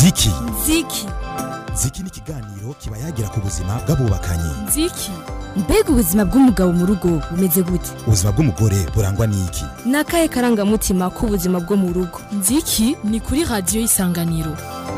ziki nziki ziki ni ikiganiro kiba yagira ku buzima bw'abubakanye nziki mbega ubuzima bw'umugabo mu rugo bumeze gute ubuzima bw'umugore burangwa n'iki ni akahe karangamutima k'ubuzima bwo mu rugo nziki ni kuri radiyo y'isanganiro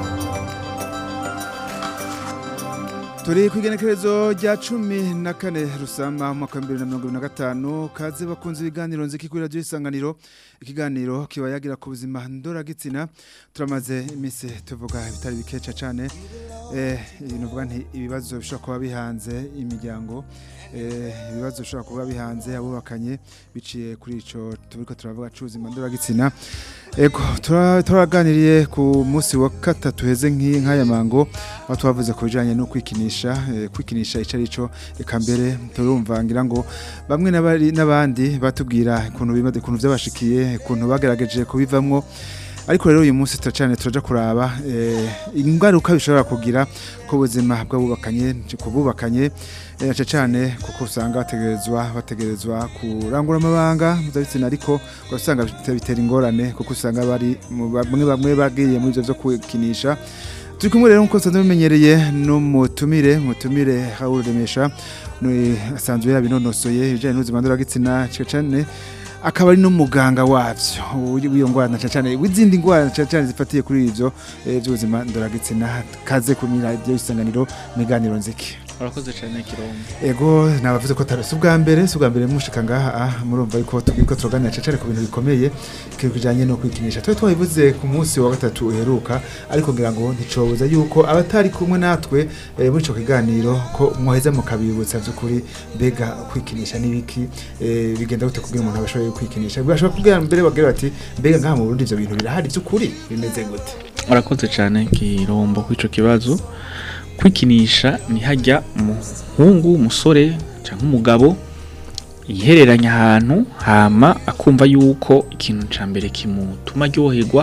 turi ku igenekerezo rya cumi na kane rusama umwaka wa bibiri na mirongo ibiri na gatanu kaze bakunze ibiganiro nziki kuri radiyo y'isanganiro ikiganiro kiba yagira ku buzima ndoragitsina turamaze iminsi tuvuga ibitari bikeca cyane ibintu uvuga nti ibibazo bishobora kuba bihanze imiryango ibibazo bishobora kuba bihanze abubakanye biciye kuri icyo turi turavuga cy'ubuzima ndoragitsina ego turaganiriye ku munsi wa gatatu heze nk'aya mango aho twavuze ku bijyanye no kwikinisha kwikinisha icyo ari cyo reka mbere turumva ngira ngo bamwe n'abandi batubwira ukuntu byabashikiye ukuntu bagerageje kubivamo ariko rero uyu munsi turacane turaja kuraba ingaruka bishobora kugira ku buzima bw'abubakanye kububakanye cyane cyane kuko usanga bategerezwa bategerezwa kurangura amabanga mpuzabitsina ariko ugasanga bitera ingorane kuko usanga bari bamwe bamwe bagiye muri ibyo byo kwikinisha turi kumwe rero nk'uko dusanzwe bimenyereye n'umutumire umutumire hawuremesha asanzwe yabinonosoye ibijyanye n'ubuzima ndoragitsina cyane akaba ari n'umuganga wabyo w'iyo ndwara cyane cyane w'izindi ndwara cyane cyane zifatiye kuri ibyo by'ubuzima ndoragitsina kaze ku radiyo y'isanganiro mu biganiro nziki urakoze cyane kirombo ego nabavuze ko tarasi ubwa mbere si ubwa mbere mushika ngaha murumva yuko tubwira ko turaganira cyane ku bintu bikomeye kijanye no kwikinisha twe twabivuze ku munsi wa gatatu uheruka ariko ngira ngo nticobuza yuko abatari kumwe natwe muri ico kiganiro ko mwoheza mukabibutsa vy'ukuri mbega kwikinisha n'ibiki bigenda gute kugira umuntu abashoboye kwikinisha bashobora kubwira mbere bagira bati mbega ngaha mu Burundi ivyo bintu birahari vy'ukuri bimeze gute urakoze cyane kirombo kw'ico kibazo kwikinisha ni hajya umuhungu umusore cyangwa umugabo yihereranya ahantu hama akumva yuko ikintu cya mbere kimutuma aryoherwa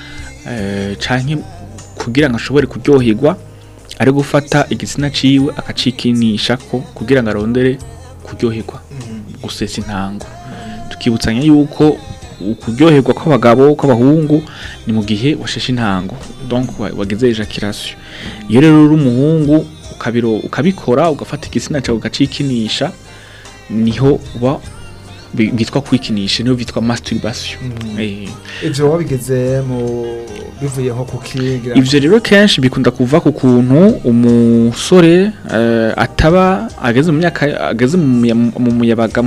cyangwa kugira ngo ashobore kuryoherwa ari gufata igitsina ciwe akacikinisha ko kugira ngo arondere kuryoherwa gusesa intango tukibutsanya yuko ukuryoherwa kw'abagabo kw'abahungu ni mu gihe washeshe intango donc wagize ejaculation iyo rero uri umuhungu ukabikora ugafata igitsina cyawe ugacikinisha niho uba bitwa kwikinisha niho bitwa masturbation ivyo wabigeze mu bivuye nko kukigira ivyo rero kenshi bikunda kuva ku kuntu umusore ataba ageze mu myaka ageze mu muyabaga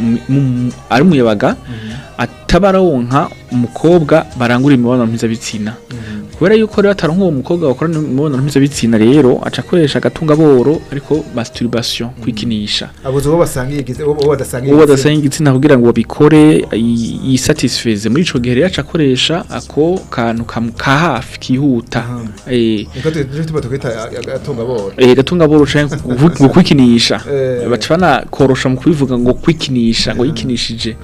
ari umuyabaga ataba aronka umukobwa barangura imibonano mpuzabitsina kubera yuko rero ataronka uwo mukobwa bakora imibonano mpuzabitsina rero aca akoresha agatungaboro ariko masturbation kwikinisha abuze uwo basangiye uwo badasangiye uwo badasangiye igitsina kugira ngo babikore yisatisfeze muri ico gihe rero aca akoresha ako kantu ka hafi kihuta eh niko tuba tukwita agatungaboro eh agatungaboro canke kwikinisha baca banakorosha mu kubivuga ngo kwikinisha ngo yikinishije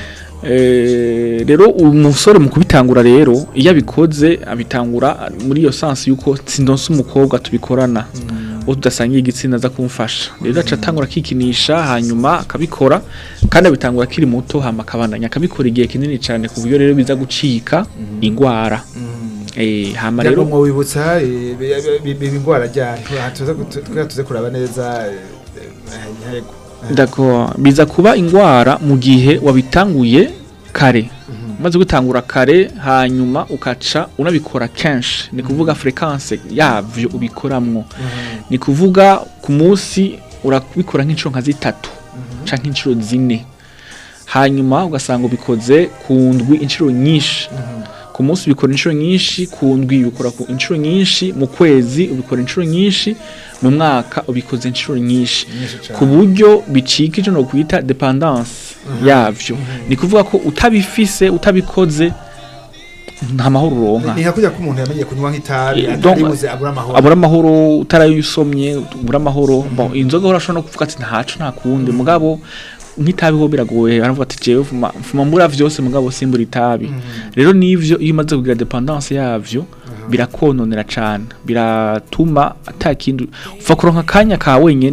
rero umusore mu kubitangura rero iyo abikoze abitangura muri iyo sansi yuko sindonse umukobwa tubikorana uwo tudasangiye igitsina aza kumfasha rero aca atangura akikinisha hanyuma akabikora kandi abitangura akiri muto hama akabandanya akabikora igihe kinini cyane ku buryo rero biza gucika indwara hama rero mu wibutsa indwara ryari tuze kuraba neza yego D'accord biza kuba ingwara mu gihe wabitanguye kare maze gutangura kare hanyuma ukaca unabikora kenshi ni kuvuga fréquence yavyo ubikoramwo ni kuvuga ku munsi urabikora nk'inshuro nka zitatu canke inshuro zine hanyuma ugasanga ubikoze ku ndwi inshuro nyinshi ku munsi ubikora inshuro nyinshi ku ndwi ubikora inshuro nyinshi mu kwezi ubikora inshuro nyinshi mu mwaka ubikoze inshuro nyinshi ku buryo bicika icyo no kwita dependance yavyo ni kuvuga ko utabifise utabikoze nta mahoro uronka ni hakurya ko umuntu yamenye kunywa nk'itabi ataribuze abura amahoro abura amahoro utarayusomye ubura amahoro bon inzoga urashobora no kuvuga ati ntaco nta kundi mugabo nk'itabi ho biragoye baravuga ati jewe vuma vuma mbura vyose mugabo simbura itabi rero nivyo iyo umaze kugira dependance yavyo birakononera cane biratuma atakindi uva kuronka kanya ka wenyene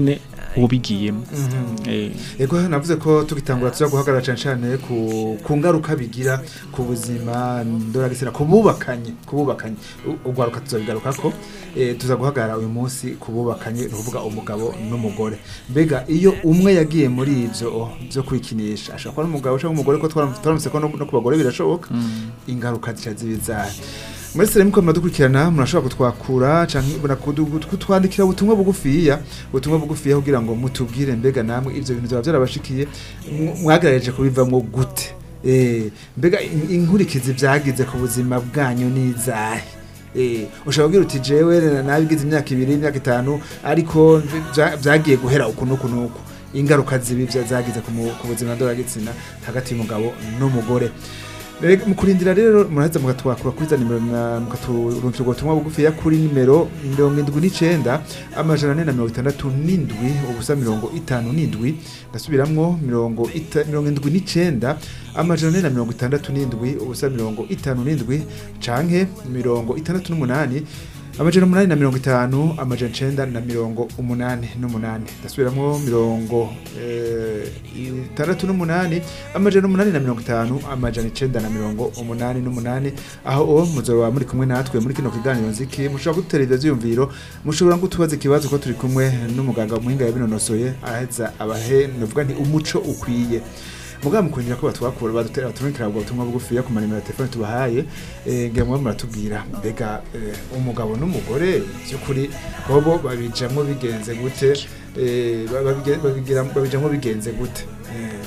uba ubigiyemo Eh, Ego navuze ko tugitangura tuza guhagarara cyane cyane ku ku ngaruka bigira ku buzima ndoragitsina kububakanye kububakanye U- ugwaruka tuzabigaruka ko eh, tuza guhagarara uyu munsi kububakanye ni ukuvuga umugabo n'umugore mbega iyo umwe yagiye muri ivyo byo kwikinisha ashobora kuba ari umugabo cyangwa umugore ko twaram- twaramutse ko no no ku bagore birashoboka ingaruka zica zibizaye muri sere muko muradukurikirana murashobora kutwakura canke murakudu- kutwandikira ubutumwa bugufiya ubutumwa bugufiya kugira ngo mutubwire mbega namwe ivyo bintu byaba byarabashikiye mw- mwagerageje kubivamwo gute Eh, mbega in- inkurikizi vyagize ku buzima bwanyu n'izahe Eh, ushobora kubwira uti jewe na- nabigize imyaka ibiri imyaka itanu ariko vya- vyagiye guhera uku n'uku n'uku ingaruka zibi vya- zagize ku mu- ku buzima ndoragitsina hagati y'umugabo n'umugore Rega, mu kurindira rero muraheza mukatwakura kuri za nimero na- mukaturungikira ubwo butumwa bugufiya kuri nimero mirongo indwi n'icenda amajana ane na mirongo itandatu n'indwi ubusa mirongo itanu n'indwi ndasubiramwo mirongo ita- mirongo indwi n'icenda amajana ane na mirongo itandatu n'indwi ubusa mirongo itanu n'indwi canke mirongo itandatu n'umunani amajana umunani na mirongo itanu amajana icenda na mirongo umunani n'umunani ndasubiramwo mirongo eh, itandatu n'umunani amajana umunani na mirongo itanu amajana icenda na mirongo umunani n'umunani aho o muzoba muri kumwe natwe muri kino kiganiro nziki mushobora kudutera ivyo vyiyumviro mushobora ngo tubaze ikibazo ko turi kumwe n'umuganga muhinga yabinonosoye aheza abahe novuga nti umuco ukwiye mugabo mukurindira ko batwakura badutera baturikira ubwo butumwa bugufiya ku manimero ya telefone tubahaye eh, ngira mwe muratubwira mbega eh, umugabo n'umugore by'ukuri bobo babijamwo bigenze gute eh, babige- babigira- babijamwo bigenze gute Eh,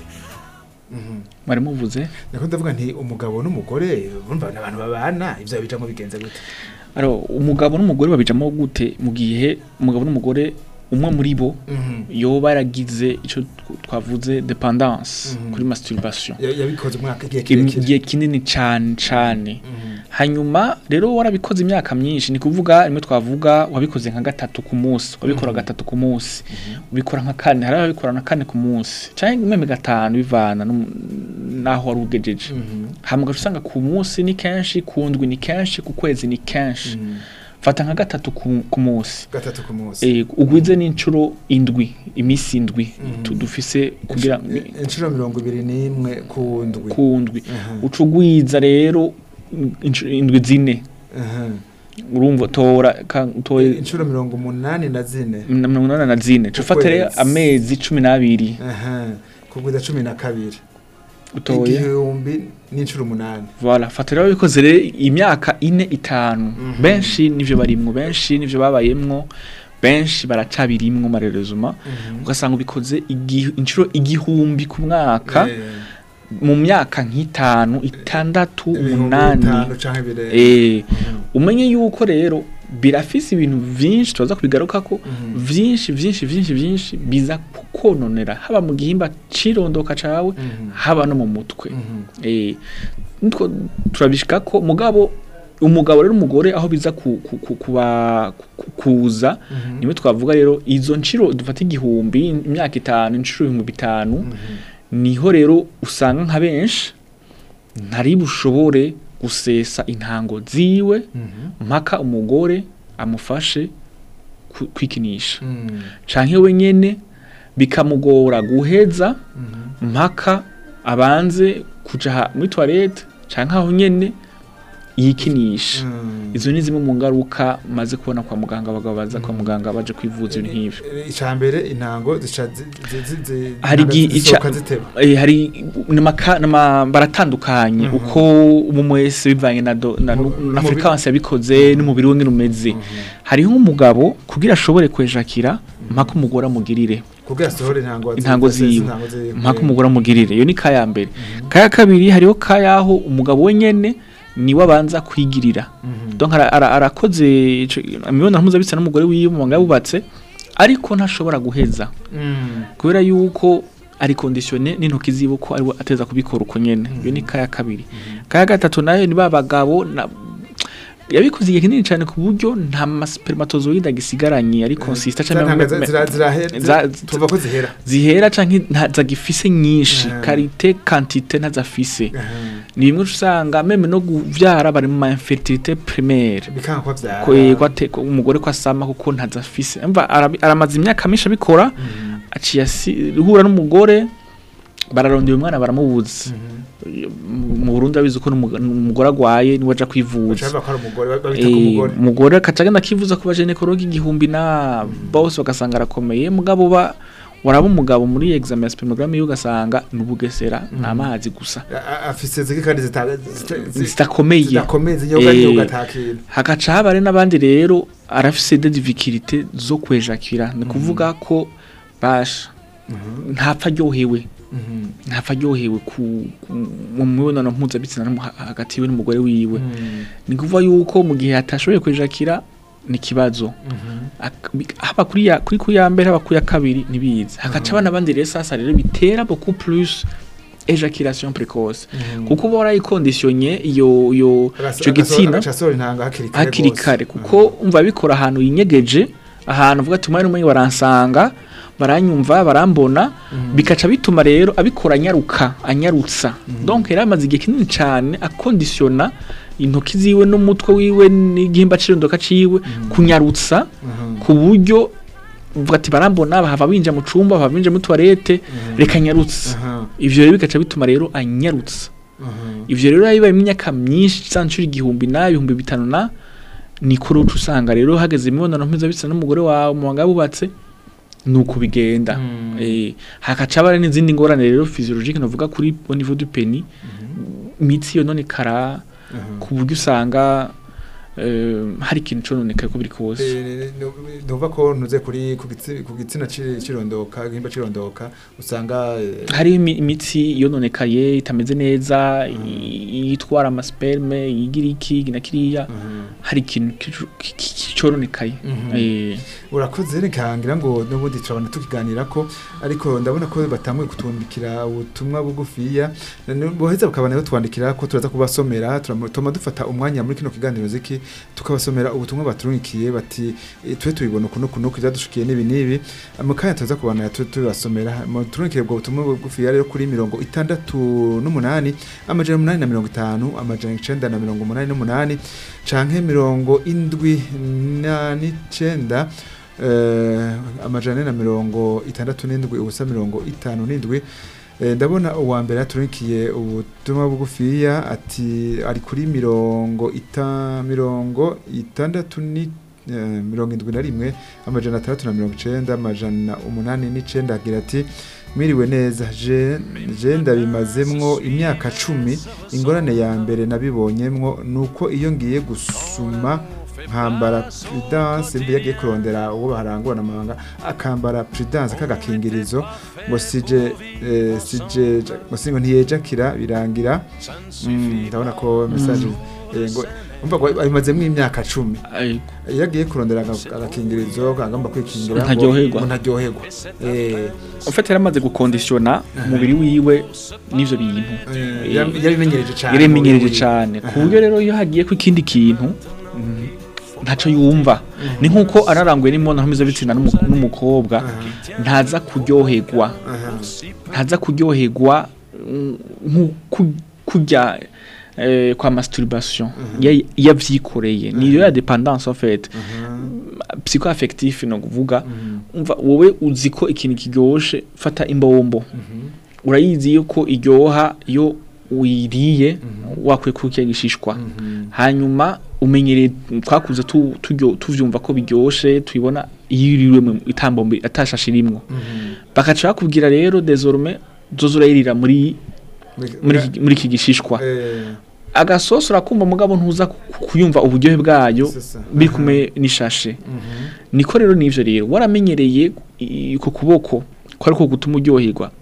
mhm. mwari muvuze niko ndavuga nti umugabo n'umugore urumva ni abantu babana ivyo babijamwo bigenze gute aro umugabo n'umugore babijamo gute mu gihe umugabo n'umugore umwe muri bo Mhm. yoba yaragize ico tw- twavuze dependance Mhm. kuri masturbation Ya- yabikoze umwaka igihe Im- kirekire igihe kinini cane cane Mhm. hanyuma rero warabikoze imyaka myinshi ni kuvuga rimwe twavuga wabikoze nka gatatu ku munsi wabikora gatatu ku munsi ubikora nka kane hari ababikora na kane ku munsi canke meme gatanu bivana n'um- n'aho wari ugejeje Mhm. hama ugaca usanga ku munsi ni kenshi ku ndwi ni kenshi ku kwezi ni kenshi Mhm. fata nka gatatu ku, ku munsi gatatu ku munsi e, ugwize n'inshuro indwi imisi indwi Mhm. tu- dufise kugira Insh- inshuro mirongo ibiri n'imwe ku ndwi ku ndwi Mhm. uca ugwiza rero inshuro- indwi zine Mhm. urumva tora ka- utoye inshuro mirongo umunani na zine na mirongo inani na zine Ku ufata rero kwezi. amezi cumi n'abiri Aha. kugwiza cumi na kabiri utoye igihumbi n'inshuro umunani voilà fata rero bikoze rero imyaka ine itanu Mhm. benshi nivyo barimwo benshi nivyo babayemwo benshi baracabirimwo marerezuma ugasanga ubikoze igi- inshuro igihumbi ku mwaka Eh, mu myaka nk'itanu itandatu ibihumbi umunani bitanu canke birenga eh Mhm. umenye yuko rero birafise ibintu vyinshi tubaza kubigarukako Mhm. vyinshi vyinshi vyinshi vyinshi biza kukononera haba mu gihimba cirondoka cawe Mhm. haba no mu mutwe Mhm. eh nitwo turabishika ko mugabo umugabo rero umugore aho biza ku, ku, ku, kuba ku- kuza Mhm. nimwe twavuga rero izo nshiro dufata igihumbi imyaka itanu inshuro ibihumbi bitanu Mhm. niho rero usanga nka benshi ntari bushobore gusesa intango ziwe Mhm. mpaka umugore amufashe ku- kwikinisha Mhm. canke we nyene bikamugora guheza Mhm. mpaka abanze kuja ha- muri toilette canke aho nyene yikinisha Mhm. izo ni zimwe mu ngaruka maze kubona kwa muganga abagabo baza kwa muganga baje kwivuza ibintu nk'ivyo icambere intango zica zi- zi- zi- zi- Hari intango igi- zisohoka ica- ziteba Eh, hari namaka nama baratandukanye Mhm. uko umwe wese bivanye na, do- na, Mu- na n'umubiri- frequence yabikoze n'umubiri we ngene umeze hariho nk'umugabo kugira ashobore kwejakira mpaka umugore amugirire kugira asohore intango intango zose, ziwe intango ziwe. mpaka umugore amugirire iyo ni kaya mbere kaya kabiri hariho kayaho umugabo we nyene niwe abanza kwigirira Mhm. donc ara- ara- arakoze ico- imibonano mpuzabitsina n'umugore wiwe mu banga yabubatse ariko ntashobora guheza Mhm. kubera yuko ari kondisione n'intoki ziwe ko ariwe ateza kubikora uko nyene iyo ni kaya kabiri kaya gatatu nayo ni ba bagabo na yabikoze igihe kinini cyane ku buryo nta maspermatozoide agisigaranye ari consistent Za ntanga cyangwa zira- zirahe- za- tuva ko zihera zihera canke ntazagifise nyinshi Mhm. karite quantité ntazafise Aha. ni bimwe usanga meme no kuvyara bari mu ma infertilité primaire bikanga ko vyara ko yego ate ko umugore ko asama kuko ntazafise umva arabi- aramaze imyaka myinshi abikora Mhm. aciye asi- hura n'umugore bararondera umwana baramubuza Mhm. mu mu Burundi abizi ko n'umu- n'umugore agwaye niwe aja kwivuza Bashaka ko ari umugore babita ku Eh, mugore umugore akaca agenda akivuza ku bajenekologi igihumbi na bose bagasanga arakomeye mugabo ba waraba umugabo muri examen ya spermogramme yiwe ugasanga ni ubugesera ni amazi gusa A- a- afise ziki kandi zita- zita- zi- zitakomeye zidakomeye zinyoga Eh, nyoga atakira hagaca haba hari n'abandi rero arafise de difficulté zo kwejakira ni kuvuga ko basha ntapfa aryohewe ntapfa aryohewe ku ku- mu mibonano mpuzabitsina no mu- hagati yiwe n'umugore wiwe ni kuvuga yuko mu gihe atashoboye kwejakira ni ikibazo Ak- bi- haba kuri ya kuri ku ya mbere haba ku ya kabiri ntibizi hagaca abana bandi rero sasa rero bitera beaucoup plus ejaculation précoce kuko uba warayikondisiyonye iyo iyo ico gitsina agacasohora intanga hakiri kare hakiri gose. kare kuko umva bikora ahantu yinyegeje ahantu uvuga ati umwanya umwe baransanga baranyumva barambona bikaca bituma rero abikora anyaruka anyarutsa donc yari amaze igihe kinini cyane akondisiyona intoki ziwe n'umutwe wiwe n'igihimba cy'irondoka ciwe kunyarutsa Mhm. ku buryo uvuga ati barambona bahava binjira mu cumba bahava binjira muri toilette reka nyarutsa Aha. ivyo rero bigaca bituma rero anyarutsa Mhm. ivyo rero yabaye imyaka myinshi sanshuri igihumbi na ibihumbi bitanu na niko rero uca usanga rero hageze imibonano mpuzabitsina n'umugore wawe mu banga bubatse nuko bigenda Mm. eh hakaca haba n'izindi ngorane rero physiologique navuga kuri au niveau du pénis imitsi yo none kara Mhm. ku buryo usanga eh, hari ikintu cononekaye ko biri kose Eh, nu- nuva ko ntuze kuri ku gitsi- ku gitsina ci- cirondoka igihimba cirondoka usanga eh, hari imi- imitsi yononekaye itameze neza i- yitwara amasperme yigira iki na kiriya mhm. hari ikintu kicu- ki- ki- ki- cononekaye Mhm. eh urakoze reka ngira ngo n'ubundi turabona tukiganira ko ariko ndabona ko batanguye kutwandikira ubutumwa bugufiya N- boheza bakabana batwandikira ko turaza kubasomera turam- tuma dufata umwanya muri kino kiganiro ziki tukabasomera ubutumwa baturungikiye bati eh, twe tubibona ukuntu ukuntu byadushikiye n'ibi n'ibi mu kanya tuza kubana tu- tubasomera mu turungikire ubwo butumwa bugufiya rero kuri mirongo itandatu n'umunani amajana umunani na mirongo itanu amajana icenda na mirongo umunani n'umunani canke mirongo indwi na n'icenda eh, amajana ane na mirongo itandatu n'indwi ubusa mirongo itanu n'indwi Eh, ndabona uwa mbere yaturikiye ubutumwa bugufiya ati ari kuri mirongo ita mirongo itandatu ni eh, mirongo indwi na rimwe amajana atandatu na mirongo icenda amajana umunani n'icenda agira ati mwiriwe neza je je ndabimazemwo imyaka cumi ingorane ya mbere nabibonyemwo nuko iyo ngiye gusuma nkambara prudence mbe yagiye kurondera uwo baharangura amahanga akambara prudence k'agakingirizo ngo sije eh, sije ngo singo ntiyejakira birangira Mm, ndabona ko message eh, ngo umva ngo abimazemwo imyaka cumi Ay, iyo agiye kurondera aga- agakingirizo agomba kwikingira ngo- Ntaryoherwa. ngo ntaryoherwa eh ufite yaramaze gukondisiona umubiri wiwe n'ivyo bintu eh, yari- yabimenyereje cyane yaremenyereje muri- cyane ku Aha. buryo rero iyo hagiye ku ikindi kintu mm, ntaco yumva ni nkuko anaranguye n'imibonano mpuzabitsina n'umu- n'umukobwa Aha. ntaza kuryoherwa aha ntaza kuryoherwa mm, nko kurya eh, kwa masturbation ya- yavyikoreye niyo ya dependance en fait psychoaffectif no kuvuga umva wowe uzi ko ikintu kiryoshe fata imbombo urayizi yuko iryoha iyo uyiriye wakwiye kurya gishishwa hanyuma umenyereye twakuze tu- turyo- tuvyumva ko biryoshe tubibona iyo iriwe mu itambombe atashashe irimwo bakaca bakubwira rero désormais zoza urayirira muri muri iki- muri iki gishishwa eh agasosi urakumva mugabo ntuza ku- kuyumva uburyohe bwayo C'est ça. biri kumwe n'ishashe niko rero nivyo rero waramenyereye i- ku kuboko ko ariko gutuma uryoherwa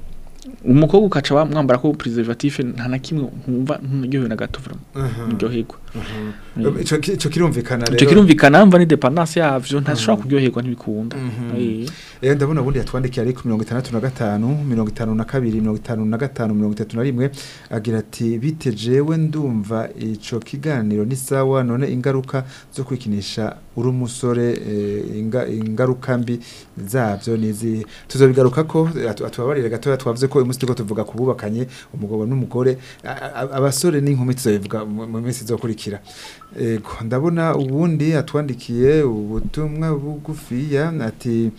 umukobwa ukaca wa- mwambara ko preservatif nta na kimwe nkumva nturyohewe na gato vraiment ndyoherwa ico ico kirumvikana rero ico kirumvikana mva ni dependance yavyo ntashobora kuryoherwa ntibikunda Eh. Eh ndabona ubundi yatwandikiye ari ku 65 52 55 31 agira ati bite jewe ndumva ico kiganiro ni sawa none ingaruka zo kwikinisha uri umusore eh, inga, ingaruka mbi zavyo nizi tuzobigaruka ko atu- atubabarire gato twavuze ko umunsi tuko tuvuga kububakanye umugabo n'umugore a- a- abasore n'inkumi tuzobivuga mu mu minsi izokurikira ego ndabona ubundi atwandikiye ubutumwa bugufiya ati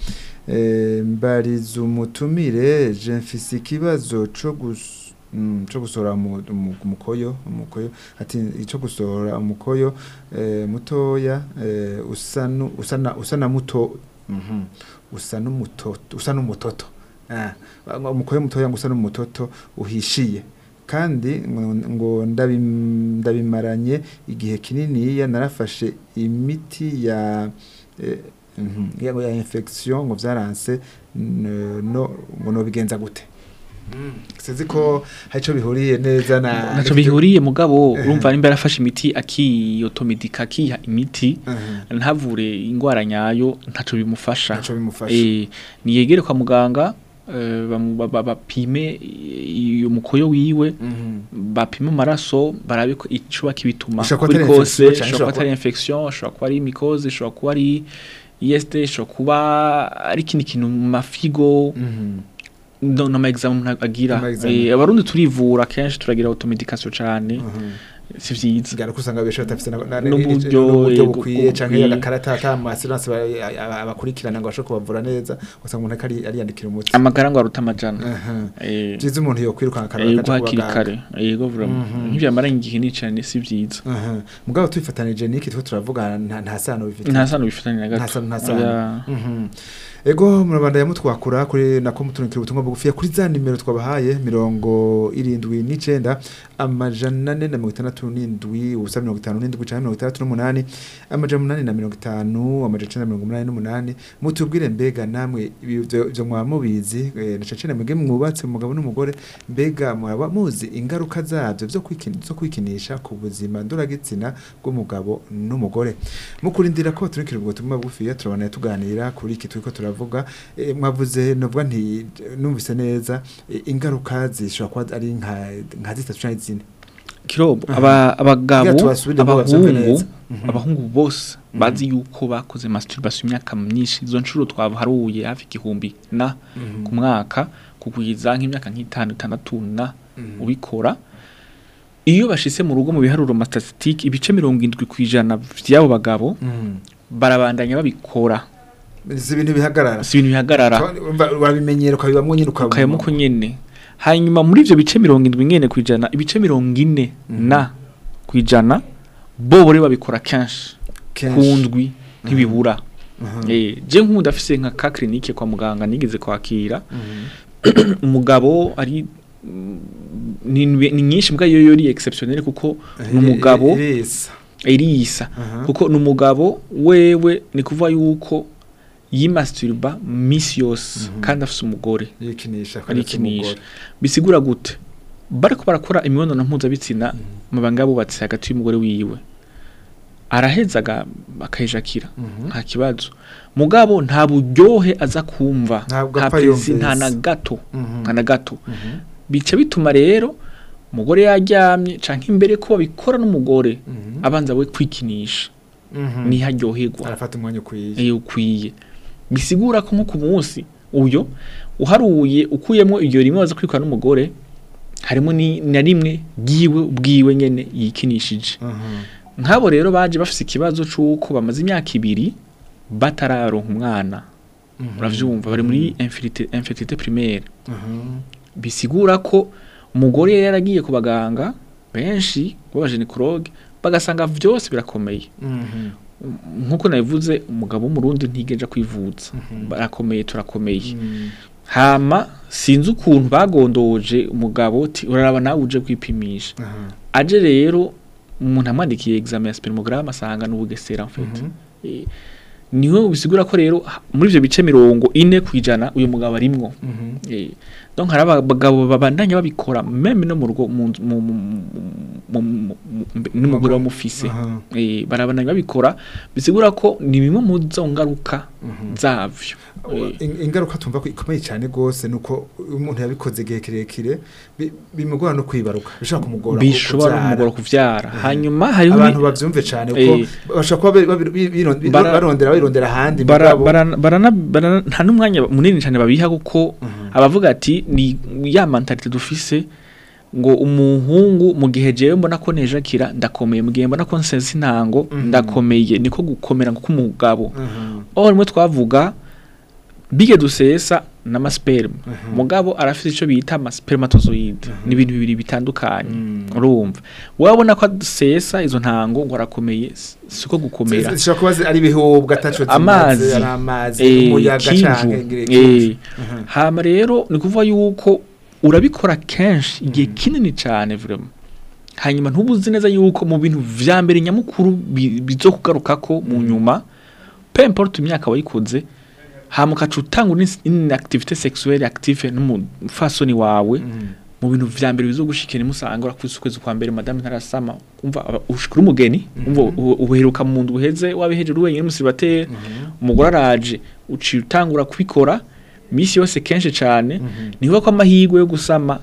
eh, mbariza umutumire je mfise ikibazo co gus Mm, co gusohora mu- mu- umukoyo umukoyo ati ico gusohora umukoyo eh, mutoya eh, usa nu- usa na usa na muto mhm usa n'umutoto usa n'umutoto ah umukoyo mutoya ngo usa n'umutoto uhishiye kandi ngo ngo ndabim- ndabimaranye igihe kinini narafashe imiti ya eh, mhm, ya ya infection ngo vyaranse n- no ngo no bigenza gute sinzi ko hari ico bihuriye neza na naco bihuriye mugabo Eh. urumva nimba yarafashe imiti akiyotomedika akiha imiti Mhm. ntavure ingwara nyayo ntaco bimufasha Ntaco bimufasha. eh niyegere kwa muganga eh, bamu- ba- ba- bapime iyo mukoyo wiwe Mhm. bapime amaraso barabe ko icuba kibituma Ishobora kuba kuri atari kose infection, canke ishobora kuba ishobora atari infection ishobora kuba ari mycose ishobora kuba ari IST ishobora kuba ari ikindi kintu mu mafigo Mhm. no no ma exam umuntu agira Ama exam. Eh, abarundi turivura kenshi turagira automedication cane Mhm. si vyiza Sigara kusanga besho batafite na- na- N'uburyo, n'uburyo yego, bukwiye canke bukwiye. agakarata ka assurance abakurikirana ngo bashobore kubavura neza usanga umuntu ari ariyandikira umuti amagara ngo aruta amajana Aha. eh Byiza umuntu yo kwirukanka akarara yego akaja hakiri kubaganga. kare yego vraiment Mhm. nk'ivyamaranye igihe nicane si vyiza Aha. mugabo tubifatanije niki two turavuga nta nta sano bifite nta sano bifitanye na nta gato sano nta sano Oya. Mhm. ego murabanda yamutwakura kuri nako mutunikira ubutumwa bugufiya kuri za nimero twabahaye mirongo irindwi n'icenda amajana ane na mirongo itandatu n'indwi ubusa mirongo itanu n'indwi canke mirongo itandatu n'umunani amajana umunani na mirongo itanu amajana icenda na mirongo umunani n'umunani mutubwire mbega namwe ivyo ivyo mwaba mubizi eh, na cane cane mwebwe mwubatse umugabo n'umugore mbega mwaba muzi ingaruka zavyo vyo kwikin- zo kwikinisha ku buzima ndoragitsina bw'umugabo n'umugore mukurindira ko turikira ubwo butumwa bugufiya turabona tuganira kuri iki turiko turavuga eh, mwavuze novuga nti numvise neza eh, ingaruka zishobora kuba ari nka nka zitatu canke zine kirobo Aha. aba abagabo Kugira tubasubire ngo bavyumve abahungu neza. Mhm. abahungu bose Mhm. bazi yuko bakoze masturbation imyaka myinshi izo nshuro twaharuye hafi igihumbi na Mhm. ku mwaka kugwiza nk'imyaka nk'itanu itandatu na Mhm. ubikora iyo bashitse mu rugo mu biharuro mastatistike ibice mirongo indwi ku ijana vy'abo bagabo Mhm. barabandanya babikora si ibintu bihagarara si ibintu bihagarara Urumva urabimenyera ukabibamwo nyine ukabibamwo. ukayemo ko nyene hanyuma muri ivyo bice mirongo indwi nyene ku ijana ibice mirongo ine Mhm. na ku ijana bo bore babikora kenshi Kenshi. ku ndwi ntibibura Mhm. Eh, je nk'ubu afise nka ka clinique kwa muganga nigeze kwakira Mhm. umugabo ari mm, ni, ni nyinshi mbwa yo yori exceptionnel kuko ni umugabo Irisa. irisa Aha. kuko ni umugabo wewe ni kuvuga yuko yimasturba misi yose Mhm. kandi afise umugore yikinisha arikinisha bisigura gute bariko barakora imibonano mpuzabitsina amabanga yabubatse hagati y'umugore wiwe araheza aga- akayijakira Mhm. nta kibazo mugabo nta buryohe aza kumva Ntabwo nta apfa pezi yumvise. nta na gato Mhm. nta na gato Mhm. bica bituma rero umugore yaryamye canke imbere ko babikora n'umugore Mhm. abanza we kwikinisha Mhm. niho aryoherwa arafata umwanya ukwiye iyo ukwiye bisigura ko nko ku munsi uyo uharuye ukuyemo iryo rimwe waza kwikora n'umugore harimo ni na rimwe bwiwe ubwiwe nyene yikinishije Mhm. nk'abo rero baje bafise ikibazo c'uko bamaze imyaka ibiri batararonka umwana Mhm. uravyumva bari muri infertilité infertilité primaire Mhm. bisigura ko umugore yari yaragiye ku baganga benshi b'abajenekologe bagasanga vyose birakomeye Mhm. nk'uko nabivuze umugabo w'umurundi ntigeja kwivuza Mhm. barakomeye turakomeye Mhm. hama sinzi ukuntu bagondoje umugabo uti uraraba nawe uje kwipimisha Aha. aje rero umuntu amwandikiye examen ya spermogramme asanga n'ubugesera en fait Mhm. Eh, niho bisigura ko rero ha- muri ivyo bice mirongo ine kwijana uyu mugabo arimwo Mhm. Eh, donc hari abagabo babandanya babikora meme no mu rugo mu nzu- mu- mu- mu- mu- mu- n'umugore wamufise Aha. eh barabandanya babikora bisigura ko ni bimwe mu zo ngaruka zavyo Eh, In- ingaruka tumva ko ikomeye cyane gose nuko umuntu yabikoze gihe kirekire bi- bimugora no kwibaruka bishobora kumugora bishobora kuvyara. kumugora kuvyara hanyuma hariho ni- abantu bavyumve cyane ko Eh. bashobora kuba babi- babi- biron- bi- Bara- barondera birondera ahandi bara, mugabo- bara, barana, barana, nta n'umwanya munini cyane babiha kuko abavuga ati ni ya mentalite dufise ngo umuhungu mu gihe jewe mbona ko nejakira ndakomeye mu gihe mbona ko nsense intango ndakomeye niko gukomera nko umugabo Mhm. aho rimwe twavuga bige dusesa n'amasperme mugabo arafite icyo bita amaspermatozoide ni ibintu bibiri bitandukanye urumva wabona ko adusesa izo ntango ngo arakomeye si- siko gukomera zishobora kuba zi- ari ibihubwa ataco zimaze, amazi ari amazi eh, umuyaga kinju, canke ngire eh. kinju. hama rero ni kuvuga yuko urabikora kenshi igihe kinini cyane vraiment hanyuma ntubuzi neza yuko mu bintu vya mbere nyamukuru bi- bizokugarukako mu nyuma peu importe imyaka wayikoze hama ukaca utanga une activité sexuelle active n'umufasoni wawe mu bintu vya mbere bizogushikira musanga urakubise ukwezi kwa mbere madame ntarasama umva aba- ushikira umugeni umva u- uheruka mu ndu uheze wabihejeje wenyine musibateri umugore araje uciye utangura kubikora misi yose kenshi cyane niho ko amahirwe yo gusama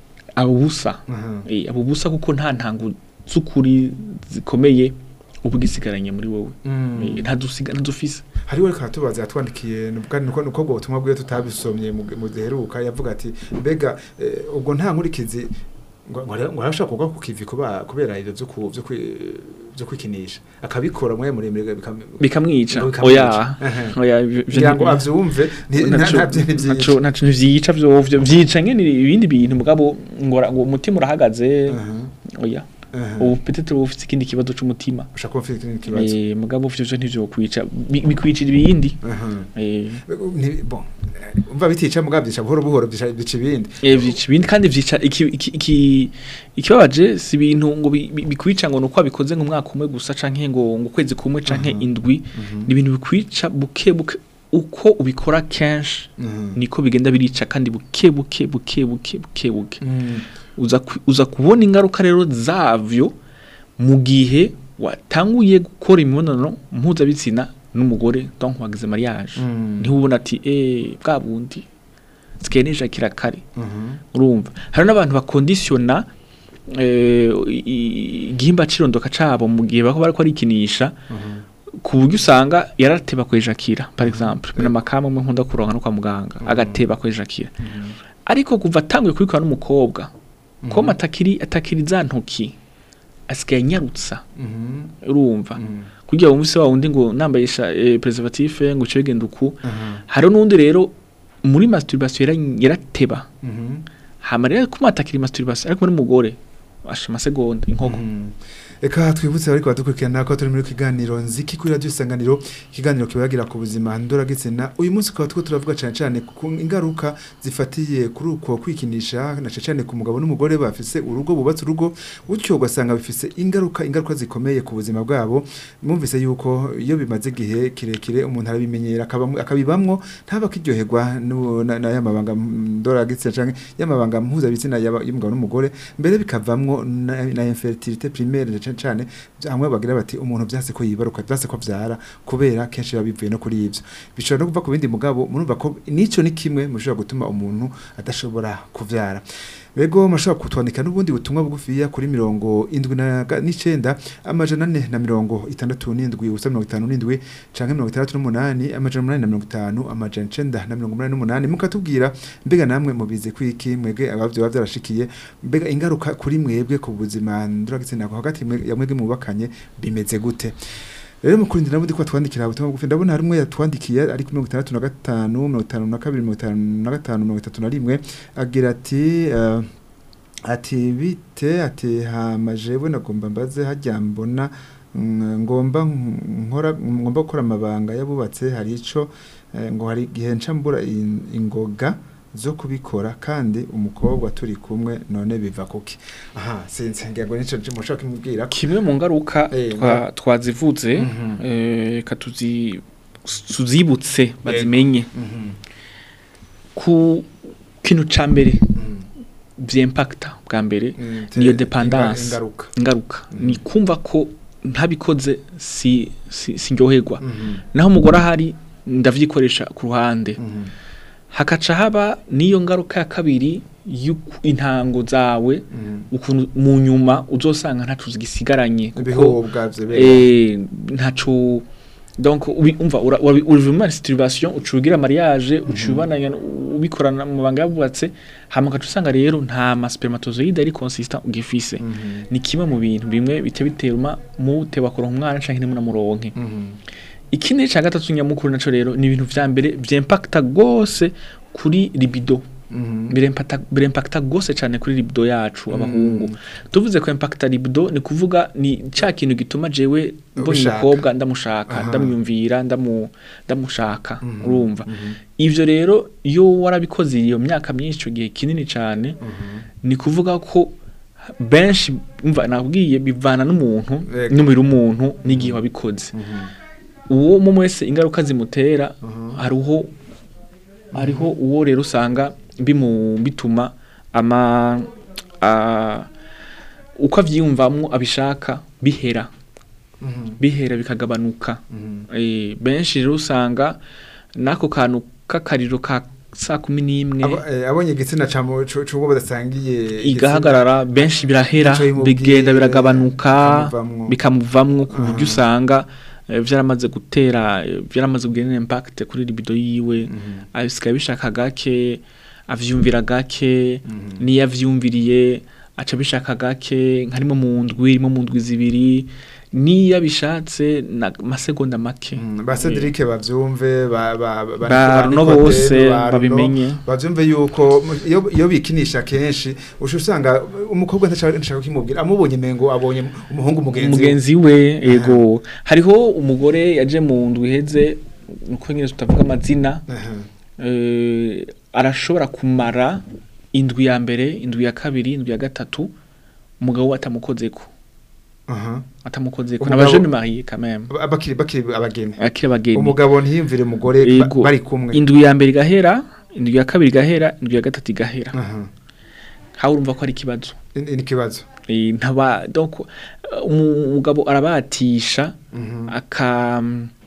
abubusa Eh, abubusa kuko nta ntango z'ukuri zikomeye uba ugisigaranye muri wowe Eh, ntadusiga ntadufise hariho reka tubaza yatwandikiye kandi nuko nuko ubwo butumwa bwiwe tutabisomye mu mu giheruka yavuga ati mbega eh, ubwo nta nkurikizi ngo ngo ngo arashaka kugwa ku kivi kuba kubera ibyo byo ku- byo kwi- byo kwikinisha akabikora mwe muremure bikam- bikamwica bikamwica. oya Ehe. oya ivyo- ivyo kugira ngo nti- avyumve ni- nta- naco- ntabyo ni byinshi naco naco ntivyica vyovyo vyica nyene ibindi bintu mugabo ngora ngo umutima urahagaze Aha, oya aha. ubu peut-être uba ufite ikindi kibazo c'umutima ushaka kuba ufite ikindi kibazo Eh, mugabo ivyo vyo ntivyokwica Bi- bikwicira ibindi Aha. Eh, Ni- bon eh, umva bitica mugabo byica buhoro buhoro byica bica ibindi eh, vyica ibindi kandi vyica iki- iki- iki- ikibabaje si ibintu ngo bi- bi- bikwica ngo nuko wabikoze nk'umwaka umwe gusa canke ngo ngo ukwezi kumwe canke indwi ni ibintu bikwica buke buke uko ubikora kenshi Mhm. niko bigenda birica kandi buke buke buke buke buke buke Mm. uza ku- uza kubona ingaruka rero zavyo mu gihe watanguye gukora imibonano mpuzabitsina n'umugore donc wagize mariage Mm. niho ubona ati eh bwa bundi sigaye nijakira kare Mhm. urumva hari n'abantu bakondisiona eh, i- i- igihimba cirondoka cabo mu gihe bako bariko barikinisha ku buryo usanga yarateba kwejakira par exemple mina makama umwe nkunda kuronka no kwa muganga agateba kwejakira ariko kuva atanguye kubikora n'umukobwa ko atakiri atakiri za ntoki asigaye anyarutsa Mhm. urumva Mhm. kugira ngo se wa wundi ngo nambayisha eh, preservative ngo uce bigenda uku Aha. hari n'undi rero muri masturbation yara- yarateba Mhm. hama rero kuma atakiri masturbation ariko muri mugore asha amasegonda inkoko Mhm. Eka twibutse ariko badukurikirana ko turi muri kiganiro nziki kuri radio isanganiro ikiganiro kibagira ku buzima ndora gitsina uyu munsi kwa two turavuga cyane cyane ku ingaruka zifatiye kuri uko kwikinisha na cyane cyane ku mugabo n'umugore bafise urugo bubatse urugo utyo ugasanga bifise ingaruka ingaruka zikomeye ku buzima bwabo mwumvise yuko iyo bimaze igihe kirekire umuntu arabimenyera akabamwe- akabibamwo ntaba kiryoherwa n'uwo- na na ya mabanga ndora gitsina canke y'amabanga mpuzabitsina y'aba- y'umugabo n'umugore mbere bikavamwo na, na infertilité primaire cyane cyane hamwe bagira bati umuntu byase ko yibaruka byase ko vyara kubera kenshi biba bivuye no kuri ivyo bishobora no kuva ku bindi mugabo murumva ko nico ni kimwe mushobora gutuma umuntu adashobora kuvyara Bego mashobora kutwandika n'ubundi butumwa bugufiya kuri mirongo indwi na ga- n'icenda amajana ane na mirongo itandatu n'indwi ubusa mirongo itanu n'indwi canke mirongo itandatu n'umunani amajana umunani na mirongo itanu amajana icenda na mirongo umunani n'umunani mukatubwira mbega namwe mubizi kwiki mwebwe abavyo baba vyarashikiye mbega ingaruka kuri mwebwe ku buzima nduragitsina ko hagati mwe- ya mwebwe mubakanye bimeze gute rero mukurindira nabundi ko twandikira ubutumwa bugufi ndabona hari umwe yatwandikiye ari ku mirongo itandatu na gatanu mirongo itanu na kabiri mirongo itanu na gatanu mirongo itatu na rimwe agira ati eh, ati bite ati hamaje we nagomba mbaze hajya mbona mm, ngomba nkora ngomba gukora amabanga yabubatse hari ico eh, ngo hari igihe nca mbura in- ingoga zo kubikora kandi umukobwa turi kumwe none biva kuki aha sinzi ngira ngo nico mushaka kumubwira ko kimwe mu ngaruka Eh, twa- twazivuze Mhm. eh, ka tuzi tuzibutse bazimenye Mhm. ku ikintu ca mbere vyimpacta bwa mbere Mm, niyo te- dependance inga- ingaruka ingaruka ni kumva ko ntabikoze si si sinyoherwa Mhm. naho umugore ahari ndavyikoresha ku ruhande Mhm. hakaca haba niyo ngaruka ya kabiri y'uku- intango zawe Mhm. ukuntu mu nyuma uzosanga ntacu zigisigaranye kuko ibihobwa vyebera eh ntacu donc ubi- umva ura- urabi- uri muri situation ucugira mariage ucubananya ubikorana mu banga yabubatse hama ugaca usanga rero nta ma spermatozoide ari consistent ugifise Mhm. ni kimwe mu bintu bimwe bite biteruma mu teba kuronka umwana canke ntimunamuronke Mhm. ikindi ca gatatu nyamukuru naco rero ni ibintu vya mbere vyimpacta gose kuri libido Mhm. birempata birempacta gose cyane kuri libido yacu abahungu tuvuze ko impacta libido ni kuvuga ni ca kintu gituma jewe mbonye Ubishaka. umukobwa ndamushaka Aha. ndamwumvira ndamu ndamushaka Mhm. urumva Mhm. ivyo rero iyo warabikoze iyo myaka myinshi ico gihe kinini cyane Mhm. ni kuvuga ko benshi umva nabwiye bivana n'umuntu Ego. n'umubiri w'umuntu n'igihe wabikoze Mhm. uwo mu wese ingaruka zimutera Mhm. hariho hariho uwo rero usanga bimu bituma ama a, uko avyiyumvamwo abishaka bihera Mhm. bihera bikagabanuka Mhm. e, benshi rero usanga nako kantu k'akariro ka saa kumi n'imwe Abo- eh, abonye igitsina ca mu- cu- c'uwo badasangiye igahagarara benshi birahera Ico bimubwiye, bigenda biragabanuka bikamuvamwo. bikamuvamwo ku buryo Aha. usanga eh, vyaramaze gutera eh, vyaramaze kugira impact kuri libido yiwe Mhm. abisigaye bishaka gake avyumvira gake Mhm. niyo avyumviriye aca bishaka gake nkarimo mu ndwi irimo mu ndwi zibiri niyo abishatse na masegonda make Mm, ba Cedric bavyumve ba ba ba Ba Runo Nicodeme, bose ba Runo, babimenye. bavyumve yuko mu- iyo iyo bikinisha kenshi usha usanga umukobwa ntashaka ntashaka kimubwira amubonye mengo abonye umuhungu mugenzi we. umugenzi we ego hariho umugore yaje mu ndwi iheze nuko nyine tutavuga amazina Aha. eh, arashobora kumara indwi ya mbere indwi ya kabiri indwi ya gatatu umugabo we atamukozeko Aha. atamukozeko Umugabo- n'abajene mariye quand même Ba- bakiri bakiri abageni akiri abageni umugabo ntiyumvire umugore ba- Ego. bari kumwe indwi ya mbere igahera indwi ya kabiri igahera indwi ya gatatu igahera Aha. hawe urumva ko ari ikibazo Ni ni ikibazo Eh, ntaba donc eh, umu- umugabo arabatisha Mhm. aka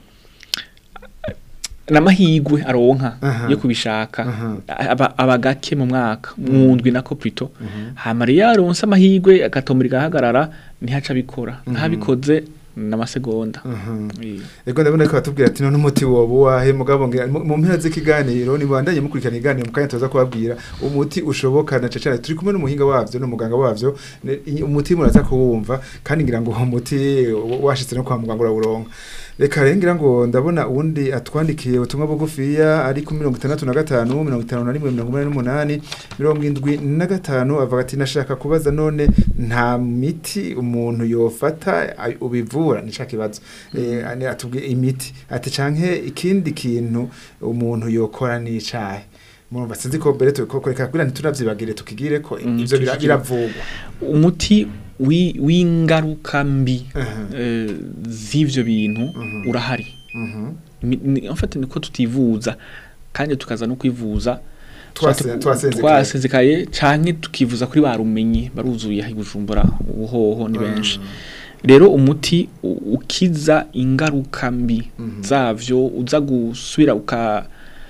n'amahigwe aronka Aha. yo kubishaka Aha. aba, aba gake mu mwaka mu ndwi nako plutôt Mhm. hama rero yaronse amahigwe agatomera igahagarara ntihaca abikora ntabikoze n'amasegonda Aha. Eh. Ego ndabona ko batubwira ati none umuti woba wahe mugabo ngira mu mu mpera z'ikiganiro ni bandanye mukurikirana ikiganiro mukanya tuza kubabwira umuti ushoboka na cecana turi kumwe n'umuhinga wavyo n'umuganga wavyo ne- i- umuti muraza kuwumva kandi ngira ngo uwo muti wa- washitse no kwa muganga urawuronka reka rero ngira ngo ndabona uwundi atwandikiye ubutumwa bugufiya ari ku mirongo itandatu na gatanu mirongo itanu na rimwe mirongo umunani n'umunani mirongo indwi na gatanu avuga ati nashaka kubaza none nta miti umuntu yofata ay- ubivura nica kibazo eh ane atubwiye imiti ati canke ikindi kintu umuntu yokora n'icahe murumva sinzi ko mbere tukoreka kugira ntitunavyibagire tukigire ko Mm, ivyo bira- tukigire. biravugwa umuti wi- w'ingaruka mbi Aha. eh, z'ivyo bintu Mhm. urahari Mhm. Mi- ni- en fait niko tutivuza kandi tukaza no kwivuza Twase- Tuba- twasenzekaye. twasenzekaye canke tukivuza kuri barumenyi baruzuye aho i Bujumbura ubuhoho ni benshi rero umuti u- ukiza ingaruka mbi Mhm. zavyo uza gusubira uka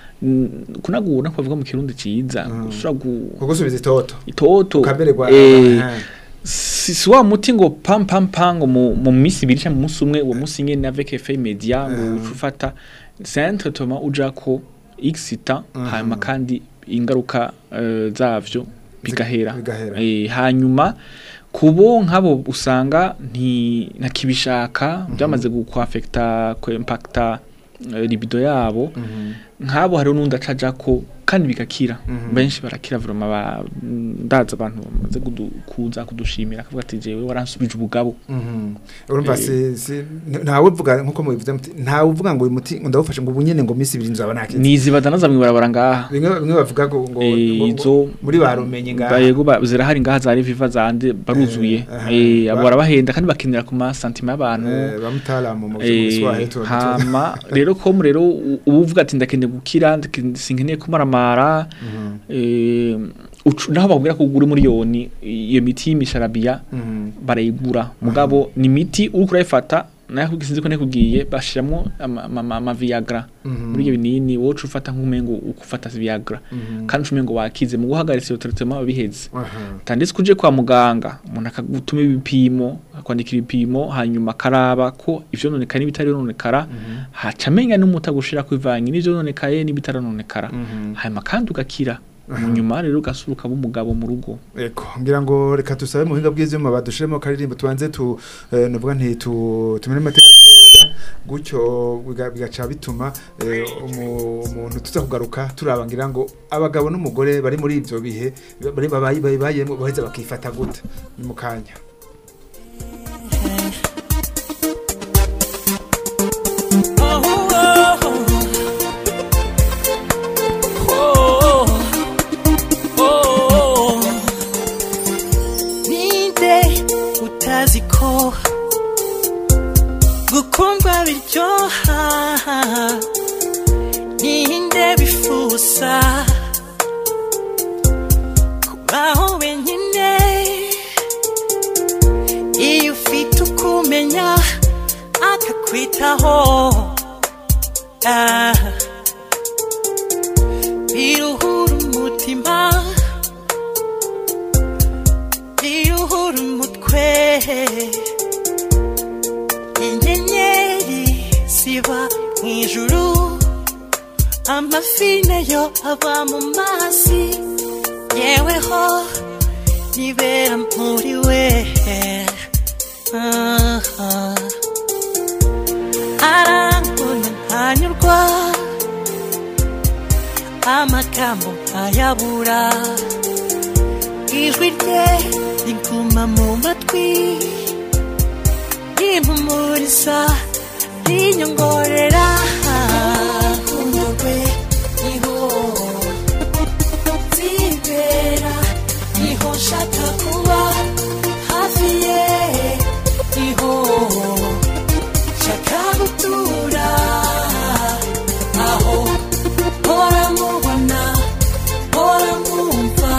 n- kunagura kwavuga mu kirundi ciza Mhm. usubira gu kugusubiza itoto itoto ukamererwa eh, aha. si si wa muti ngo pam pam pam ngo mu mu minsi ibiri cyangwa mu munsi umwe uwo munsi nyene avec effet immédiat ngo Mhm. uca ufata c'est un traitement ujako x temps Mhm. hanyuma kandi ingaruka eh, zavyo bigahera bigahera. Eh, hanyuma kubo nk'abo usanga nti ntakibishaka byamaze gukwafekta ko impacta eh, libido yabo Mhm. nk'abo hariho n'undi acajako kandi bigakira Mhm. benshi barakira vroma ba ndaza abantu bamaze kudu- kuza kudushimira akavuga ati jewe waransubije ubugabo Mhm. urumva Eh. si si ntawe uvuga nkuko mubivuze muti ntawe uvuga ngo uyu muti ngo ndawufashe ngo ubunyene ngo misi ibiri nzaba nakize nizibaza naza mwibarabara ngaha bimwe bimwe bavuga ngo ngo Eh, ngo- izo- muri barumenye ngaha yego ba- zirahari ngaha za reviva zande baruzuye Eh, aha. Eh, abo Ba- barabahenda kandi bakinira ku masantima y'abantu Eh, bamutaramu mu Eh, Kiswahili tu- tu- hama rero ko rero u- uba uvuga ati ndakeneye ndakeneye gukira ndake- sinkeneye kumaramara eh, ucu- naho bakubwira ko ugura miliyoni iyo miti y'imisharabiya barayigura mugabo ni imiti uriko urayifata nayo kubwi- sinzi ko nekubwiye bashiramwo ama- ama ama- ama viagra muri ibyo binini wowe uca ufata nk'umengo ukufata viagra kandi umengo wakize mu guhagaritsa iyo traitement babiheze tandis kuje kwa muganga umuntu akagutuma ibipimo akwandikira ibipimo hanyuma akaraba ko ivyo nonekara n'ibitari nonekara haca amenya n'umuti agushira kwivanye n'ivyo nonekaye n'ibitaranonekara hanyuma kandi ugakira mu nyuma rero ugasura ukaba umugabo mu rugo Eko, ngira ngo reka tusabe mu buhinga bw'ivyuma badushiremo karirimbo tubanze tu eh, nuvuga nti tu tumene amateka toya gutyo biga- bigaca bituma eh, umu- umuntu tuza kugaruka turaba ngira ngo abagabo n'umugore bari muri ivyo bihe bari babaye bayemo baheza bakifata gute ni mu kanya ninde utazi ko gukundwa biryoha ninde bifuza kubaho wenyine iyo ufite ukumenya akakwitaho ah. biruhura umutima biruhura umutwe inyenyeri ziba mu ijuru amafi nayo aba mu mazi yeweho nibera muri we Ah, ah. arangona ntanyurwa amagambo nkayabura ijwi rye riguma mu matwi rimpumuriza rinyongorera urukundo rwe niho nzibera niho nshaka kuba hafi ye niho nshaka gutura aho mpora mubona mpora mwumva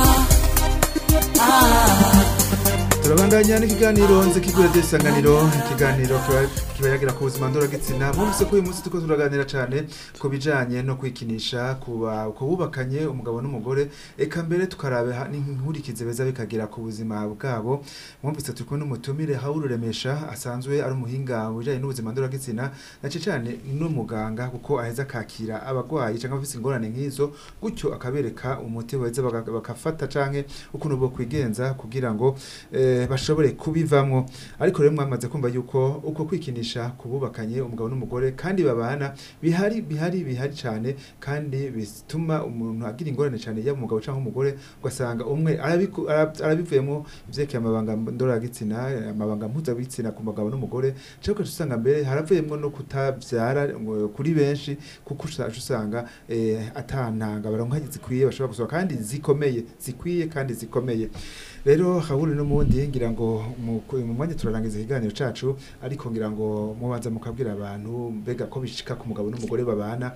ah. turabandanya n'ikiganiro nzi kigura desanganiro ikiganiro kiba- kiba yagira ku buzima ndoragitsina mwumvise ko uyu munsi turiko turaganira cane ku bijanye no kwikinisha kuba ku bubakanye umugabo n'umugore eka mbere tukarabe ha- n'inkurikizi beza bikagira ku buzima bwabo mwumvise turi kumwe n'umutumire Hawuru Remesha asanzwe ari umuhinga mu bijanye n'ubuzima ndoragitsina na cane cane n'umuganga kuko aheza akakira abagwayi canke abafise ingorane nk'izo gutyo akabereka umuti beza baga- bakafata canke ukuntu bo kwigenza kugira ngo eh, bashobore kubivamwo ariko rero mwamaze kumva yuko uko kwikinisha kububakanye umugabo n'umugore kandi babana bihari bihari bihari cyane kandi bituma umuntu agira ingorane cyane yaba umugabo cyangwa umugore ugasanga umwe arabiku- ara- arabivuyemo ivyerekeye amabanga ndoragitsina amabanga mpuzabitsina ku mugabo n'umugore cyangwa ugaca usanga mbere haravuyemo no kutavyara ngo kuri benshi kuko uca usanga eh, atantanga baronka zikwiye bashobora gusaba kandi zikomeye zikwiye kandi zikomeye rero haburi n'umundi ngira ngo mu mu mwanya turarangiza ikiganiro cacu ariko ngira ngo mubanza mukabwira abantu mbega ko bishika ku mugabo n'umugore babana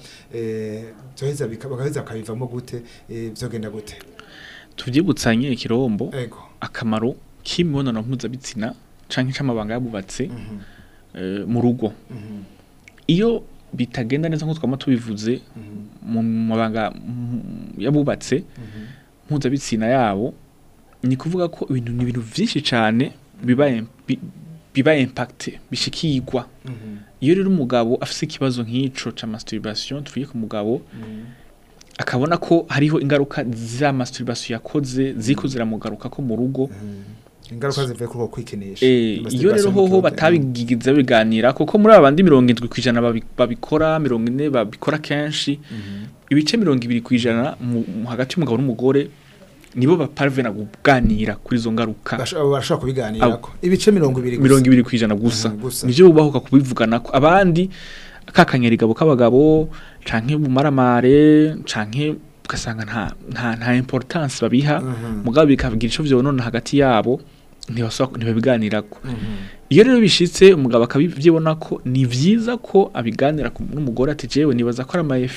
eh byoheza bika- bagaheza bakabivamo gute eh, vyogenda gute tuvyibutsanye ikirombo ego akamaro k'imibonano mpuzabitsina canke c'amabanga yabubatse Mhm, eh, mu rugo mhm, iyo bitagenda neza nk'uko twama tubivuze mhm, mu mabanga mm, yabubatse mhm, mpuzabitsina yabo ni kuvuga ko ibintu ni ibintu vyinshi cane biba im- bi- biba impact bishikirwa mhm, iyo rero umugabo afise ikibazo nk'ico ca masturbation tuvuye ku mugabo mhm, akabona ko hariho ingaruka za masturbation yakoze ziko ziramugaruka ko mu rugo mhm. ingaruka zivuye kuri uko kwikinisha Eh, iyo rero Masturbation hoho microbe, batabigize biganira kuko muri abandi mirongo indwi kwijana babi- babikora mirongo ine babikora kenshi mhm, ibice mirongo ibiri kwijana mu mu- hagati y'umugabo n'umugore nibo baparvena kuganira kuri izo ngaruka basho- barashobora kubiganirako ibice mirongo ibiri gusa. mirongo ibiri kwijana gusa Mhm, gusa. nivyo bubahuka kubivuganako abandi kakanyerigabo k'abagabo canke bumaramare canke ugasanga nta nta nta importance babiha Mhm. mugabo bikagira ico vyonona hagati yabo ntibasaba ntibabiganirako Mhm. iyo rero bishitse umugabo akabivyibona ko ni vyiza ko abiganira ku- n'umugore ati jewe nibaza ko ari amayefe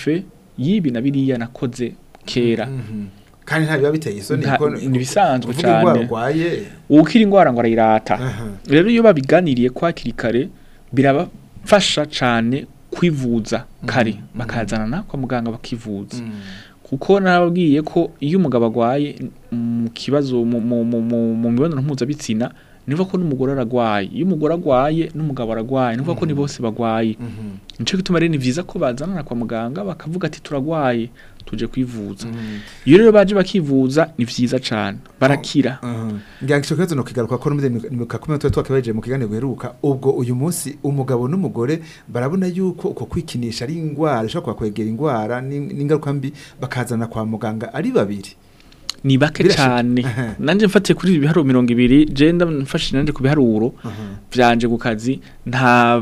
yibi na biriya nakoze kera Mhm. kandi nta biba biteye isoni Nta- kuko- ni ibisanzwe kuvuga indwara cane. urwaye uwukira ingwara ngo arayirata Aha. rero iyo babiganiriye ko hakiri kare birabafasha cane kwivuza kare bakazanana kwa muganga bakivuza kuko nababwiye ko iyo umugabo agwaye mu kibazo mu mu- mu- mu- mu mibonano mpuzabitsina nivuga ko n'umugore aragwaye iyo umugore agwaye n'umugabo aragwaye nivuga ko ni bose bagwaye nico gituma rero ni vyiza ko bazanana kwa muganga bakavuga ati turagwaye tuje kwivuza iyo rero baje bakivuza ni vyiza cane barakira ngira ngo icyo kibazo ni ukigaruka ko n'umudemuka kumwe tuba twakabaje mu kiganiro giheruka ubwo uyu munsi umugabo n'umugore barabona yuko uko kwikinisha ari indwara ishobora kubakwegera indwara n'in- n'ingaruka mbi bakazana kwa muganga ari babiri ni bake Birashika. cane Aha. nanje mfatiye kuri ibi biharuro mirongo ibiri je ndamfashije nanje ku biharuro vyanje ku kazi nta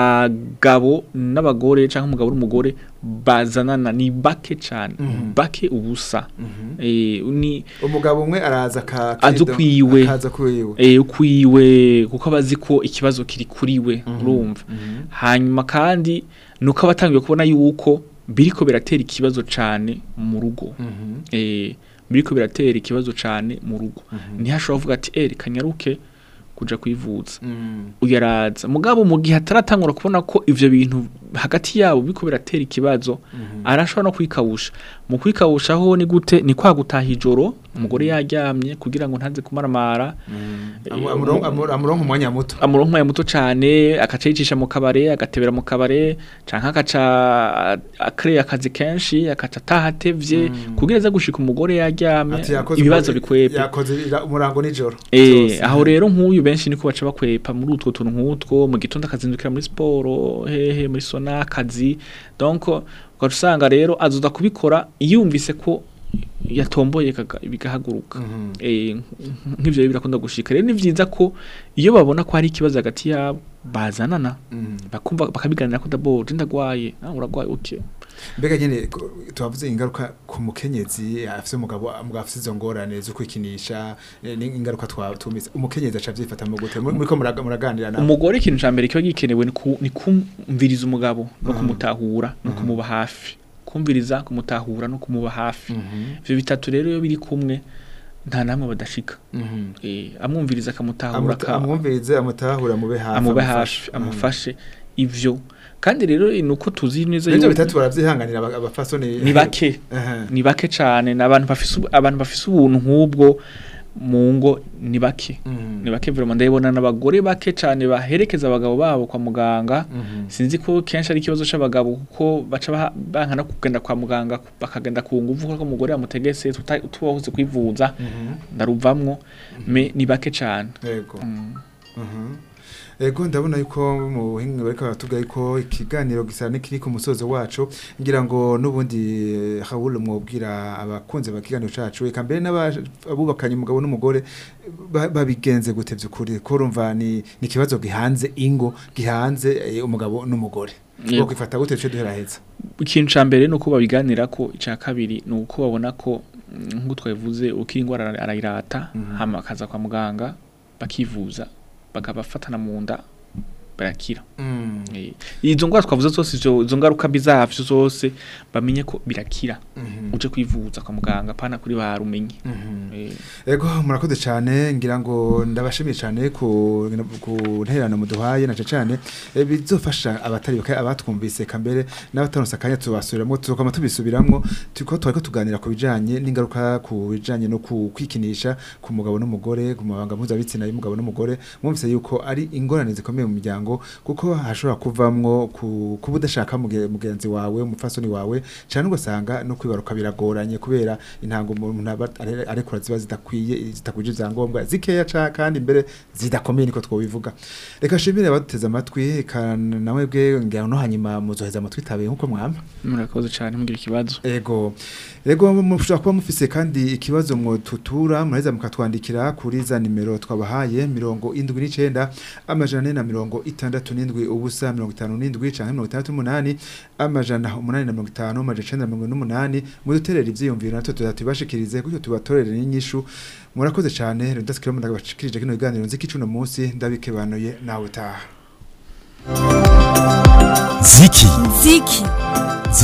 bagabo n'abagore canke umugabo n'umugore bazanana ni bake cane bake ubusa eh ni umugabo umwe araza ka Aza ukwiwe. akaza kwiwe eh ukwiwe kuko abazi ko ikibazo kiri kuriwe urumva hanyuma kandi nuko abatangiye kubona yuko biriko biratera ikibazo cane mu rugo eh biriko biratera ikibazo cane mu rugo ntihashobora kuvuga ati eh reka nyaruke kuja kwivuza uyaraza mugabo mu gihe ataratangura kubona ko ivyo bintu hagati yabo biko biratera ikibazo arashobora no kwikawusha mu kwikawushaho ni gute ni kwa gutaha ijoro umugore yaryamye kugira ngo ntaze kumaramara Amu- amuronka amu- amuronka umwanya muto amuronka umwanya muto cane agaca yicisha mu kabare agatebera mu kabare canke agaca akreye akazi kenshi agaca ataha atevye kugira aze gushika umugore yaryamye Ati yakoze ibibazo umur- bikwepe yakoze ira- umurango nijoro Eh, Zose. aho rero nk'uyu benshi niko baca bakwepa muri utwo tuntu nk'utwo mu gitondo akazindukira muri siporo hehe muri sona akazi donc ugaca usanga rero azoza kubikora yumvise ko yatomboye kaga- bigahaguruka eh, nk- nk'ivyo rero birakunda gushika rero ni vyiza ko iyo babona ko hari ikibazo hagati yabo bazanana bakumva bakabiganira ko d'abord ndagwaye ah uragwaye uke mbega nyene ko- tuhavuze ingaruka ku mukenyezi afise umugabo umugabo afise izo ngorane zo kwikinisha eh, n'ingaruka twa tumise umukenyezi aca avyifata mu gute muri ko muraga- muraganira nawe umugore ikintu ca mbere kiba gikenewe ni ku- ni kumviriza umugabo no kumutahura no kumuba hafi kumviriza kumutahura no kumuba hafi ivyo bitatu rero iyo biri kumwe nta namwe badashika eh amwumviriza akamutahura Amuta- aka- amwumvirize amutahura amube hafi amube amufashe. hafi amufashe ivyo kandi rero ni uko tuzi neza Nivyo yuko bitatu baravyihanganira aba- abafasoni ni bake Aha. ni bake cane n'abantu bafise ubu- abantu bafise ubuntu nk'ubwo mu ngo ni bake Mhm. ni bake vraiment ndabibona n'abagore bake cane baherekeza abagabo babo kwa muganga Mhm. sinzi ko kenshi ari ikibazo c'abagabo kuko baca baha- banka no kugenda kwa muganga bakagenda ku nguvu ko umugore yamutegese tuta- tubahuze kwivuza Mhm. ndaruvamwo me ni bake cane Yego. Mm. Mhm. Ego ndabona yuko mu buhinga bariko baratubwira yuko ikiganiro gisa n'ikiri ku musozo wacu ngira ngo nubundi eh, Raoul mwobwira abakunze bakiganiro cacu eka mbere n'abubakanye umugabo n'umugore ba- babigenze gute vyukuri ko urumva ni ni ikibazo gihanze ingo gihanze eh, umugabo n'umugore Yego. Bwo kwifata gute cyo duheraheza ikintu ca mbere ni uko babiganira ko ica kabiri ni uko babona ko mm, nk'uko twabivuze ukiri ingwara ara- arayirata hama akaza kwa muganga bakivuza bakabafatana mu nda barakira Mm. Eh, izo ngwara twavuze zose izo izo ngaruka mbi zavyo zose bamenye ko birakira Mhm. uje kwivuza kwa muganga pana kuri barumenye Mhm. Eh, Ego murakoze cyane ngira ngo ndabashimiye cyane ku ku nterano muduhaye nace cyane eh, bizofasha abatari baka abatwumvise kambere n'abataronsa kanya tubasubiramwo tukoma tubisubiramwo tuko twariko tuganira ku bijanye n'ingaruka ku bijanye no ku kwikinisha ku mugabo n'umugore ku mabanga mpuzabitsina y'umugabo n'umugore mwumvise yuko ari ingorane zikomeye mu miryango kuko hashobora kuvamwo ku kuba udashaka muge- mugenzi wawe umufasoni wawe cyane ugasanga no kwibaruka biragoranye kubera intango umuntu aba are- arekura ziba zidakwiye zitakwije ibyangombwa zikeya ca kandi mbere zidakomeye niko twobivuga reka shimire abaduteze amatwi eka nawe bwe ngira no hanyuma muzoheza amatwi tabe nkuko mwama murakoze cane mugira ikibazo Ego. Ego mushobora kuba mufise kandi ikibazo mwo tutura muraheza mukatwandikira kuri za nimero twabahaye mirongo indwi n'icenda amajana ane na mirongo itandatu n'indwi ubusa mirongo itanu n'indwi canke mirongo itandatu n'umunani amajana umunani na mirongo itanu amajana icenda na mirongo n'umunani muduterere ivyiyumviro natwe tuzatubashikirize gutyo tubatorere n'inyishu murakoze cane rudasikira mu ndabashikirije kino kiganiro nziki cuno munsi ndabikebanuye nawe utaha ziki ziki ziki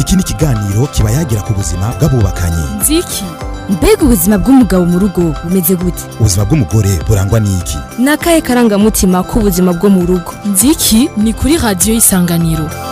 iki ni ikiganiro kiba yagira ku buzima bw'abubakanye nziki mbega ubuzima bw'umugabo mu rugo bumeze gute ubuzima bw'umugore burangwa n'iki ni akahe karangamutima k'ubuzima bwo mu rugo nziki ni kuri radiyo y'isanganiro